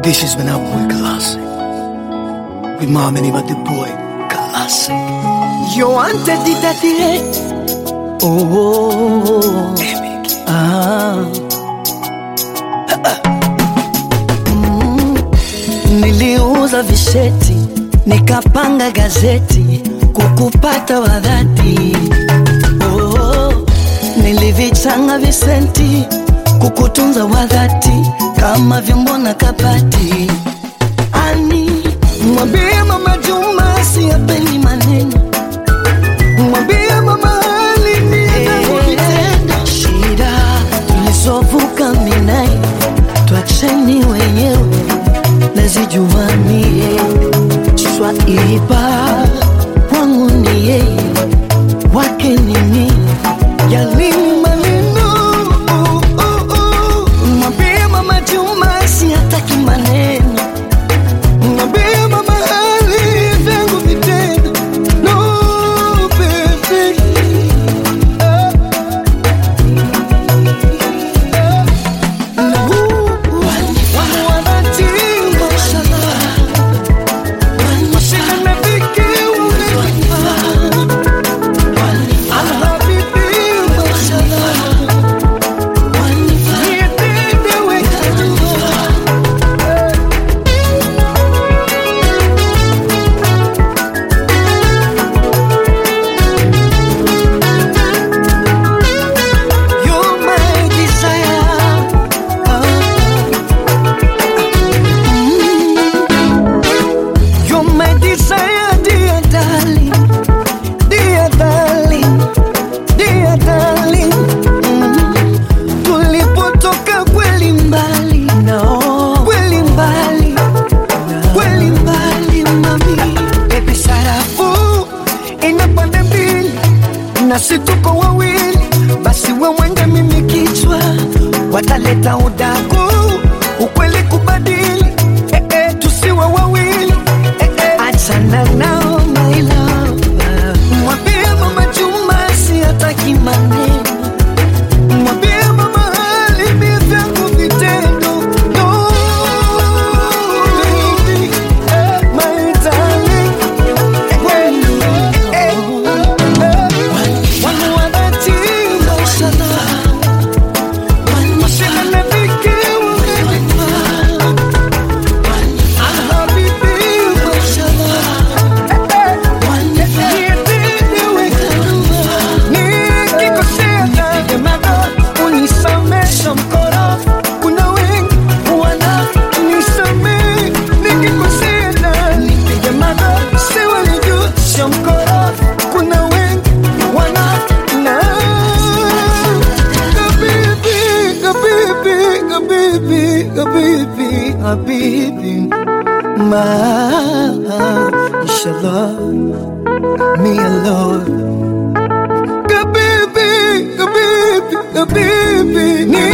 This is when I boy classic. With mom and the boy classic. You wanted it at the end. Oh, oh, oh. Ah. Mm. Niliuza visheti nikapanga gazeti kukupata wadhati. Oh, nilivichanga visenti kukutunza wadhati kama vyombo na kabati. Ani mwambie mama Juma siyapendi maneno mwambie mama hali ni vitendo shida tulizovuka minai twacheni wenyewe nazijuanie swaiba wangu ni yeye wake ni mimi yani maneno uh, uh, uh. mwambie mama Juma sihataki maneno mwambie mama hali vyangu vitendo no baby Ah. Ah. Wangu wa dhati, mashallah. Mashine na viki umefanya. Alhabibi, mashallah. Nipende weka dua. You're my desire. Mm. You're my desire, dear darling. Dear darling. Dear darling. Mm. Tulipotoka kweli mbali. No. Kweli mbali. Kweli mbali, mami. Baby sarafu ina pande mbili nasi tuko wawili, basi we mwenge mimi kichwa, wataleta udaku ukweli kubadili, eh, eh, tusiwe wawili eh, eh. Achana nao my love, mwambie mama Juma sihataki maneno, mwambie mama hali mi vyangu vitendo no, baby, eh, my darling, eh, eh, Wangu wa dhati, mashallah. Mashine na viki umefanya. Alhabibi, mashallah. Nipende weka dua. Nikikosea nipige magoti, unisamehe mkoro. Kuna wengi wana nisamehe. Nikikosea na nipige magoti, si walijua sio mkoro. Kuna wengi wana na Habibi, habibi, habibi, habibi, habibi. Ma, inshallah, me alone. Habibi, habibi, habibi, ni